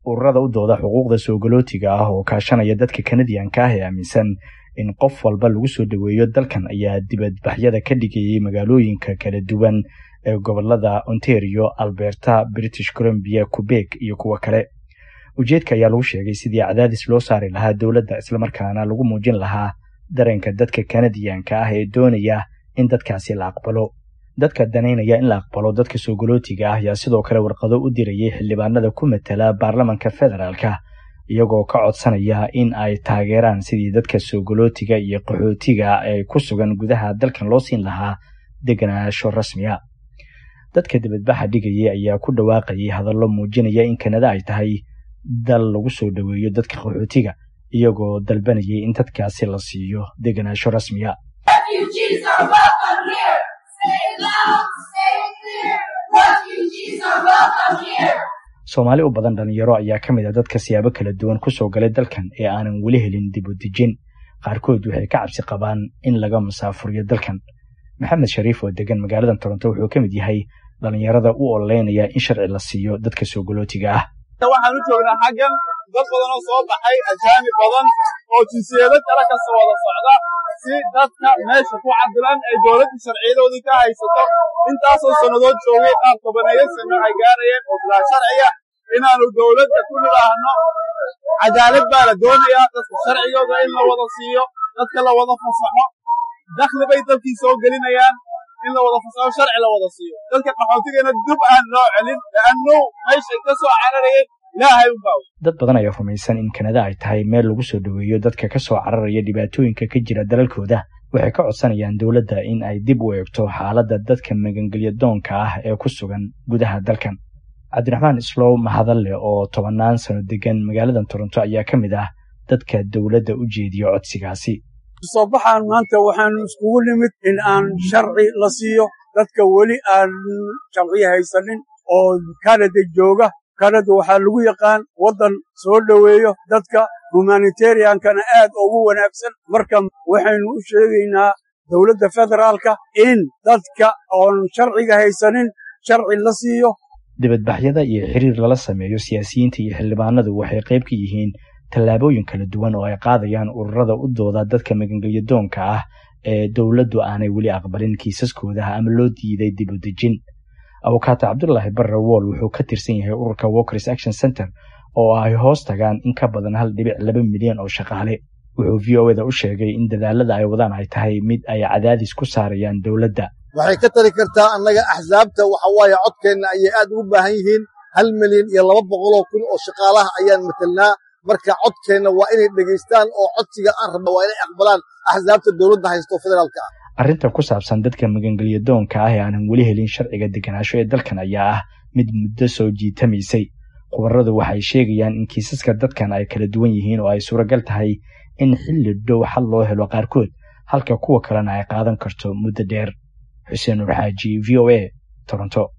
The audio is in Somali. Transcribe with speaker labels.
Speaker 1: ururada u dooda xuquuqda soogolootiga ah oo kaashanaya dadka kanadiyanka ah ee aaminsan in qof walba lagu soo dhoweeyo dalkan ayaa dibadbaxyada ka dhigayay magaalooyinka kala duwan ee gobolada ontario alberta british columbia quebek iyo kuwo kale ujeedka ayaa lagu sheegay sidii cadaadis loo saari lahaa dowladda islamarkaana lagu muujin lahaa dareenka dadka kanadiyanka ah ee doonaya in dadkaasi la aqbalo dadka danaynaya in la aqbalo dadka soogolootiga ah ayaa sidoo kale warqado u dirayay xildhibaanada ku matala baarlamanka federaalka iyagoo ka codsanaya in ay taageeraan sidii dadka soogolootiga iyo qaxootiga ee ku sugan gudaha dalkan loo siin lahaa deganaansho rasmiya dadka dibadbaxa dhigayay ayaa ku dhawaaqayay hadallo muujinaya in kanada ay tahay dal lagu soo dhoweeyo dadka qaxootiga iyagoo dalbanayay in dadkaasi la siiyo deganaansho rasmiya soomaali u badan dhalinyaro ayaa ka mid a dadka siyaabo kala duwan ku soo galay dalkan ee aanan weli helin dib u dejin qaarkood waxay ka cabsi qabaan in laga masaafuriyo dalkan maxamed shariif oo degan magaalada toronto wuxuu ka mid yahay dhalinyarada u ololeynaya in sharci la siiyo dadka soogolootiga ah
Speaker 2: waxaan u joognaa xaggan dad badan oo soo baxay ajaami badan oo jinsiyado kale kasta wada socda si dadka meesha ku cadilan ay dowladda sharciyadoodii ka haysato intaasoo sannadood joogay qaar tobaneeyo sano ay gaarayeen oo bilaa sharciya inaannu dowladda ku nidhaahno cadaalad baa la doonayaa dadka sharcigooda in la wada siiyo dadka la wada fasaxo dakhli bay dalkii soo gelinayaan in la wada fasaxo sharci la wada siiyo dadka qaxootigana dib aan loo celin la'annu meeshay ka soo cararayeen ilaahay unbaa
Speaker 1: dad badan ayaa rumaysan in kanada ay tahay meel lagu soo dhoweeyo dadka ka soo cararaya dhibaatooyinka ka jira dalalkooda waxay ka codsanayaan dowladda in ay dib u eegto xaaladda dadka magangelya doonka ah ee ku sugan gudaha dalkan cabdiraxmaan islow mahadalle oo tobannaan sano degan magaaladan toronto ayaa ka mid ah dadka dowladda u jeediya codsigaasi
Speaker 3: soo baxaan maanta waxaanu iskugu nimid in aan sharci la siiyo dadka weli aan sharci haysanin oo kanada jooga kanada waxaa lagu yaqaan waddan soo dhoweeyo dadka humanitariankana aad ugu wanaagsan marka waxaynu u sheegaynaa dowladda federaalka in dadka oon sharciga haysanin sharci la siiyo
Speaker 1: dibadbaxyada iyo xiriir lala sameeyo siyaasiyiinta iyo xildhibaanadu waxay qayb ka yihiin tallaabooyin kala duwan oo ay qaadayaan ururada u dooda dadka magangelya doonka ah ee dowladdu aanay weli aqbalin kiisaskooda ama loo diiday dib u dejin abukaata cabdulaahi barre wool wuxuu ka tirsan yahay ururka walkers action center oo ay hoos tagaan in ka badan hal dhibic laba milyan oo shaqaale wuxuu v o eda u sheegay in dadaalada ay wadaan ay tahay mid ay cadaadis ku saarayaan dowladda
Speaker 4: waxay ka tari kartaa annaga axsaabta waxa waaye codkeenna ayay aad ugu baahan yihiin hal milyan iyo laba boqoloo kun oo shaqaalaha ayaan matelnaa marka codkeenna waa inay dhegaystaan oo codsiga aan rabna waa inay aqbalaan axsaabta dowladda haysto federaalka ah
Speaker 1: arrinta ku saabsan dadka magangelya doonka ah ee aanan weli helin sharciga deganaansho ee dalkan ayaa ah mid muddo soo jiitamaysay khubaradu waxay sheegayaan in kiisaska dadkan ay kala duwan yihiin oo ay suuragal tahay in xilli dhow xal loo helo qaarkood halka kuwa kalena ay qaadan karto muddo dheer xuseen nur xaaji v o a toronto